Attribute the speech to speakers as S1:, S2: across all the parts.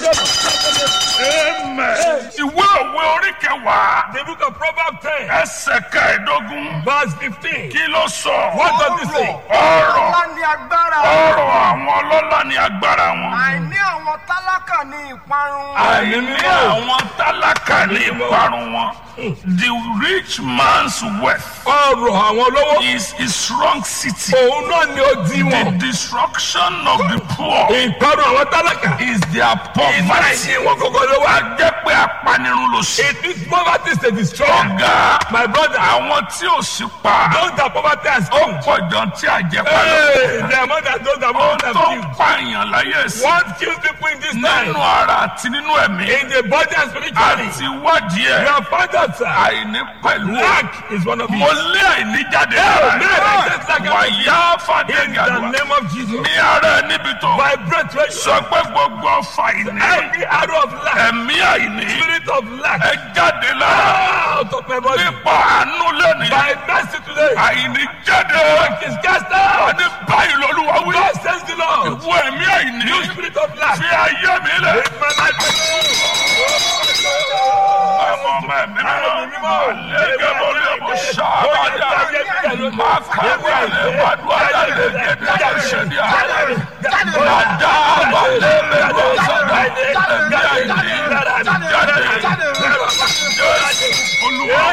S1: Amen. Ìwé òwe orí kẹwàá.
S2: The book of Proverbs 10,
S1: Ẹsẹ̀ kẹẹ̀dógún.
S2: verse 15.
S1: Kí ló sọ?
S2: What does it say?
S1: Ọ̀rọ̀
S3: Ọlá ni agbára.
S1: ọ̀rọ̀ àwọn ọlọ́lá ni agbára wọn.
S3: Àìní àwọn tálákà ni ìparun.
S1: Àìní àwọn tálákà ní ìparun wọn. The rich man's wealth
S2: Ọrọ̀ àwọn olówó.
S1: is his strong city.
S2: Òun náà ni ó di
S1: The
S2: wọn.
S1: destruction of the poor
S2: Ìparun àwọn tálákà.
S1: is their poverty.
S2: Ìmáyé wọn kọ́kọ́ ló wá.
S1: Wá jẹ́ pé apanirun ló ṣe.
S2: It is poverty is a destroyer.
S1: Ọ̀gá
S2: My brother,
S1: àwọn tí ò sí pa.
S2: those that poverty has
S1: Ó
S2: killed.
S1: pọ̀ jọ tí àjẹpá lọ.
S2: Hey, the amount that those that
S1: Ó
S2: poverty have
S1: tó
S2: killed.
S1: pààyàn láyé sí.
S2: What kills people in this time?
S1: Nínú ara àti nínú ẹ̀mí.
S2: In the body and spiritually.
S1: Àti wádìí
S2: You
S1: ẹ̀.
S2: have found out, sir.
S1: Àìní pẹ̀lú ẹ̀.
S2: Lack is one of
S1: Mo
S2: it.
S1: lé àìní jáde
S2: Amen.
S1: lára. Wàyá
S2: In
S1: Fàdégàdùà.
S2: the name of Jesus.
S1: Ní ara ẹ̀ níbi tó.
S2: Vibrate where you
S1: Sọ pé gbogbo ọfà àìní.
S2: Every arrow of lack,
S1: Ẹ̀mí àìní.
S2: spirit of lack,
S1: Ẹ jáde lára.
S2: out of my body.
S1: Nípa àánú lónìí.
S2: By mercy today,
S1: Àìní jáde.
S2: lack is cast out.
S1: Ní báyìí lolúwa wí.
S2: God says the Lord.
S1: Ìwọ ẹ̀mí àìní.
S2: You spirit of lack,
S1: Fi ayé mi lẹ̀.
S2: make my life
S1: Ọmọ ọmọ ẹ̀mí mímọ́. Lẹ́gẹ̀ borí ọmọ ṣáàbàdà. Máa kà á lẹ̀ wàdúrà lẹ̀ gẹ̀dẹ̀ ṣẹ̀dí àárẹ̀. Màdá àbálẹ̀ mẹ́rọ sọ̀dọ̀. Ẹ̀mí àìní. Jáde. Olúwa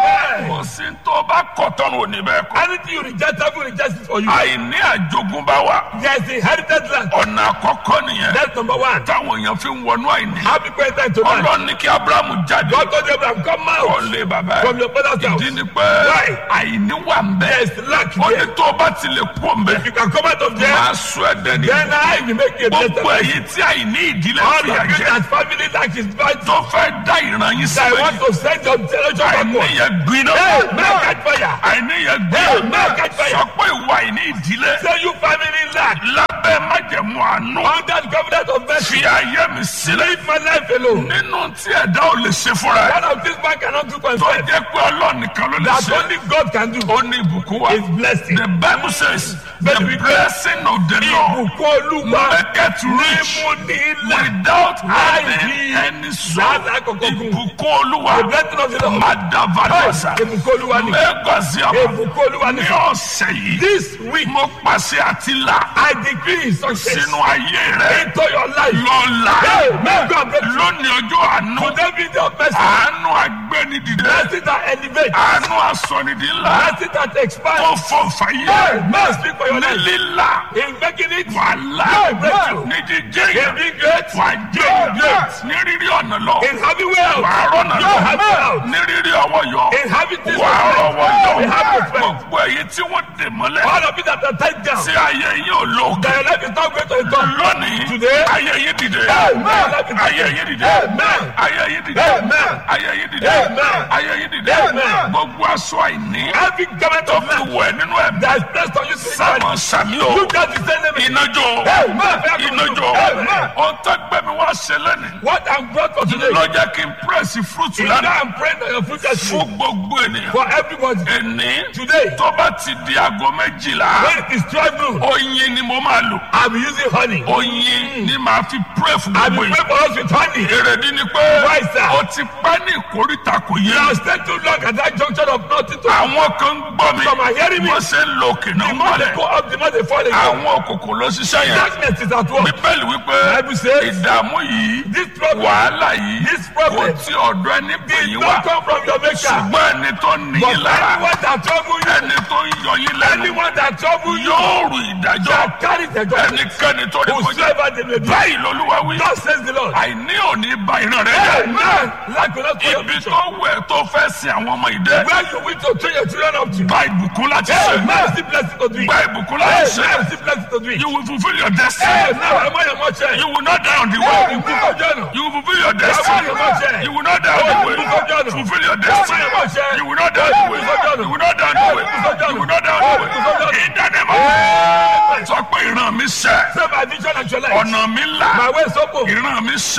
S1: kò sí tó bá kọ̀ tọ́nu òní bẹ́ẹ̀ kọ́.
S2: Anything you reject, I will reject it for you.
S1: Àìní àjogúnbá wa.
S2: There is inherited land.
S1: Ọ̀nà àkọ́kọ́ nìyẹn.
S2: That's number one.
S1: Táwọn èèyàn fi ń wọnú àìní.
S2: Happy birthday to that.
S1: Ọlọ́run ní kí Ábúráhámù jáde.
S2: God told Abraham, come out
S1: Ọ̀lẹ́ bàbá ẹ̀.
S2: from your father's house.
S1: Ìdí ni pé
S2: Why?
S1: àìní wà ń bẹ̀.
S2: There is lack
S1: Ó ní
S2: there.
S1: tó o bá ti lè kú ọ̀nbẹ.
S2: You can come out of there.
S1: Máa sọ ẹ̀dẹ̀ ní.
S2: Then I will make you a
S1: Gbogbo
S2: better
S1: èyí tí àìní ìdílé
S2: All
S1: fi
S2: of you
S1: àjẹ́.
S2: that family lack is bad.
S1: Tó fẹ́ dá ìran yín
S2: I
S1: síbẹ̀.
S2: want to send your generation
S1: Àìní
S2: backward.
S1: yẹn gbiná.
S2: Hey, man, catch fire.
S1: Àìní yẹn
S2: Hey,
S1: gbiná.
S2: man, catch fire.
S1: Sọ pé ìwà àìní ìdílé.
S2: Say you family lack.
S1: Lábẹ́ májẹ̀mú àánú.
S2: Under the covenant of mercy.
S1: Fi ayé mi sílẹ̀.
S2: Leave my life alone.
S1: Nínú tí ẹ̀dá ò lè ṣe fúnra ẹ̀.
S2: One of these man cannot do for
S1: Tó
S2: himself.
S1: jẹ́ pé Ọlọ́run nìkan ló lè
S2: That
S1: ṣe.
S2: only God can do.
S1: Ó ní ìbùkún wa.
S2: Is blessing.
S1: The Bible says the
S2: Bẹ́ẹ̀ni wípé
S1: blessing of the Lord
S2: Ìbùkún Olúwa
S1: maketh rich
S2: mímú ní ilẹ̀.
S1: without having
S2: Láìní
S1: any soul.
S2: làálàá kankan gùn.
S1: Ìbùkún Olúwa
S2: The blessing of the Lord.
S1: Madavadasa
S2: Ìbùkún Olúwa ni.
S1: Mẹ́gàzíàmà
S2: Ìbùkún Olúwa ni.
S1: ní ọ̀sẹ̀ yìí.
S2: This week,
S1: Mo pàṣẹ àti là
S2: I decree success
S1: sínú ayé rẹ̀
S2: into your life.
S1: lọ́la
S2: Hey, may God bless you.
S1: lónìí ọjọ́ àánú
S2: Today be the mercy.
S1: àánú agbẹ́nidìde
S2: Mercy that elevates.
S1: àánú asọ̀nìdì ńlá
S2: Mercy that
S1: tó
S2: expands.
S1: fọ fàyè
S2: Hey, may speak for your
S1: ní
S2: life.
S1: lílà
S2: In making it
S1: wàhálà
S2: Hey, breakthrough.
S1: ní jíjẹ́
S2: in
S1: yẹn
S2: being great,
S1: wà jẹ́
S2: Hey,
S1: yẹn ní rírí ọ̀nà lọ
S2: in having wealth,
S1: wà á rọ̀nà
S2: you have
S1: lọ
S2: wealth.
S1: ní rírí ọwọ́ yọ
S2: In having this
S1: wà á rọwọ́ yọ
S2: in having respect.
S1: gbogbo èyí tí wọ́n dè mọ́lẹ̀
S2: All of it that are tied down.
S1: tí ayé yín ò lókè
S2: That your life is not going to a top.
S1: lónìí
S2: Today.
S1: ayé yín dìde
S2: Amen.
S1: ayé yín dìde
S2: Amen.
S1: ayé yín dìde
S2: Amen.
S1: ayé yín dìde
S2: Amen.
S1: ayé yín dìde
S2: Amen.
S1: gbogbo aṣọ àìní
S2: Every government
S1: tó
S2: of
S1: fi
S2: man
S1: wẹ̀ nínú ẹ̀mí
S2: that is placed on you
S1: sámọ
S2: spiritually.
S1: sàmì o
S2: You got to send them in.
S1: ìnájọ
S2: Amen.
S1: ìnájọ
S2: Amen.
S1: ohun tó gbẹmí wá ṣẹlẹ̀ ni
S2: What I'm brought for today.
S1: ló jẹ́ kí n pírẹ́sì fúrúùtù
S2: Is that
S1: lánàá
S2: I'm praying that your future is
S1: fún gbogbo ènìyàn
S2: for everybody.
S1: ẹni
S2: Today.
S1: tó bá ti di aago méjìlá
S2: When it is 12 noon,
S1: oyin ni mo máa lò
S2: I'll be using honey.
S1: oyin ni màá fi pírẹ́ fún
S2: I'll
S1: gbogbo
S2: be
S1: yìí
S2: praying for us with honey.
S1: èrèdí ni pé
S2: Why, sir?
S1: o ti pẹ́ ní ìkórìtà kò yé
S2: You have stayed too long at that junction of nothing to
S1: àwọn kan ń gbọ́ mi
S2: Some are hearing me.
S1: wọ́n ṣe ń lo òkè náà
S2: The more they
S1: mọ́lẹ̀
S2: go up, the more they fall again.
S1: àwọn òkùnkùn ló ṣiṣẹ́ yẹn
S2: Darkness is at work.
S1: bíbélì wípé
S2: Bible says,
S1: ìdààmú yìí
S2: This problem
S1: wàhálà yìí
S2: This
S1: kò
S2: problem
S1: tí ọ̀dọ̀ ẹni pè
S2: did
S1: yín
S2: not
S1: wá
S2: come from your maker.
S1: ṣùgbọ́n ẹni tó ní
S2: But
S1: yín lára
S2: anyone that trouble you,
S1: ẹni tó ń yọ yín lẹ́nu
S2: anyone that trouble you,
S1: yóò rù ìdájọ́
S2: shall carry the judgment.
S1: ẹnikẹ́ni tó ní kọjá
S2: Whosoever they may be.
S1: báyìí lolúwa wí
S2: God says the Lord.
S1: àìní òní ba ìran rẹ jẹ́
S2: Amen. Lack will not follow
S1: ibi
S2: you.
S1: tó wẹ̀ tó fẹ́ sin àwọn ọmọ ìdẹ
S2: Where you wish to train your children up to.
S1: gba ìbùkún láti ṣe
S2: Amen. Still blessed to do it.
S1: gba ìbùkún láti ṣe
S2: Amen. Still blessed to do it.
S1: you will fulfil your destiny
S2: Amen. Am I your mother?
S1: you will not die on the
S2: Hey,
S1: way
S2: you people join us.
S1: you will fulfil your
S2: Am I
S1: destiny
S2: your mother?
S1: you will not die on the way fulfil your destiny you will not die on the way you will not die on the way you will not die on the way in the name of sọ pé ìran mi ṣẹ
S2: Say my vision and your life.
S1: ọ̀nà mi là
S2: My way is open.
S1: ìran mi ṣẹ
S2: My vision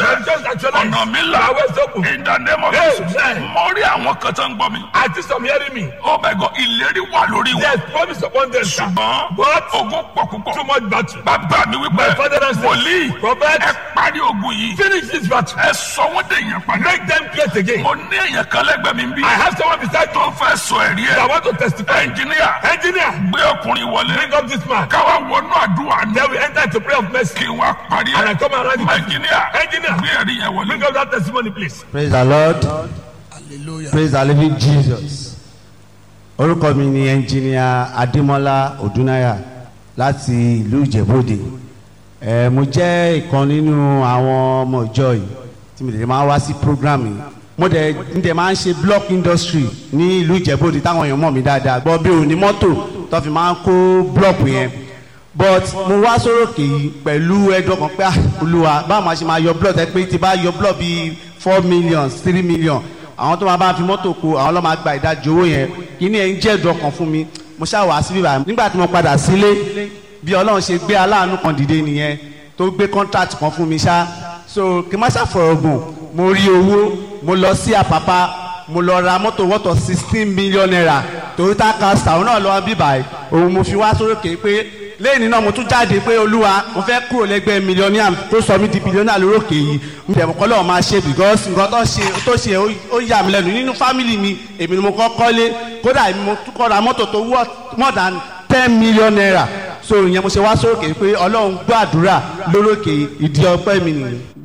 S2: actualized.
S1: ọ̀nà mi là
S2: My way is open.
S1: in the name of
S2: Hey,
S1: Jesus
S2: hey.
S1: mo rí àwọn kan tó ń gbọ́ mi
S2: I see some hearing me.
S1: oh my God ìlérí wà lórí wọn
S2: There's promise upon them. sir.
S1: ṣùgbọ́n
S2: But
S1: ogun pọ̀ púpọ̀
S2: too much battle.
S1: bàbá mi wípé
S2: My father and
S1: wòlíì
S2: Prophet,
S1: ẹ parí ogun yìí
S2: finish this battle.
S1: ẹ sọ wọ́n dé èèyàn padà
S2: Make them great again.
S1: mo ní èèyàn kan lẹ́gbẹ̀ẹ́ mi bí
S2: I have someone beside
S1: tó
S2: me
S1: fẹ́ sọ ẹ̀rí
S2: that
S1: ẹ̀
S2: want to testify.
S1: ẹnjìníà
S2: Engineer,
S1: gbé ọkùnrin wọlé
S2: bring up this man.
S1: káwá wọnú àdúrà ní
S2: Then we enter into prayer of mercy.
S1: kí wọ́n parí
S2: And I
S1: ẹ̀
S2: come around the
S1: ẹnjìníà
S2: Engineer.
S1: gbé ẹ̀rí yẹn wọlé.
S2: Bring up that testimony, please.
S4: praise the lord praise the living jesus orúkọ mi ni ẹnjìníà adémọlá odúnáyà láti ìlú ìjẹ̀bọ́dẹ ẹ mo jẹ́ ìkan nínú àwọn ọmọ ìjọ yìí tí mo lè máa wá sí program yìí mo dẹ̀ ń dẹ̀ máa ń ṣe block industry ní ìlú ìjẹ̀bọ́dẹ táwọn èèyàn mọ̀ mí dáadáa gbọ́ bí òní mọ́tò tó fi máa ń kó block yẹn but mo wá sórókè yìí pẹ̀lú ẹ̀dùn ọkàn pé ah, olúwa báwo máa ṣe máa yọ blood ẹ pé tí bá yọ blood bíi four million three million àwọn tó máa bá fi mọ́tò kó àwọn ló máa gba ìdajì owó yẹn kíní ẹ̀ ń jẹ́ ẹ̀dùn ọkàn fún mi mo ṣáà wá sí bíbá nígbà tí mo padà sílé bí ọlọ́run ṣe gbé aláàánú kan dìde nìyẹn tó gbé contract kan fún mi ṣá so kí n má ṣàfọ̀rọ̀ gùn mo rí owó mo lọ sí àpápá mo lọ ra mọ́tò wọ́tọ̀ sixteen million naira toyota castor òun náà lọ́wọ́ bíbá ẹ̀ òun mo fi wá sórókè pé lẹ́yìn náà mo tún jáde pé olúwa mo fẹ́ kúrò lẹ́gbẹ́ mílíọ̀nìà tó sọ mí di bílíọ̀nìà lórókè yìí mo tẹ̀ kọ́ lọ́wọ́ máa ṣe because nǹkan tó ṣe tó ṣe ó- ó yà mí lẹ́nu nínú fámìlì mi èmi ni mo kọ́ kọ́lé kódà èmi mo tún kọ́ ra mọ́tò tó worth more than ten million naira so ìyẹn mo ṣe wá sórókè pé ọlọ́run gbọ́ àdúrà lórókè ìdí ọpẹ́ mi nìyí.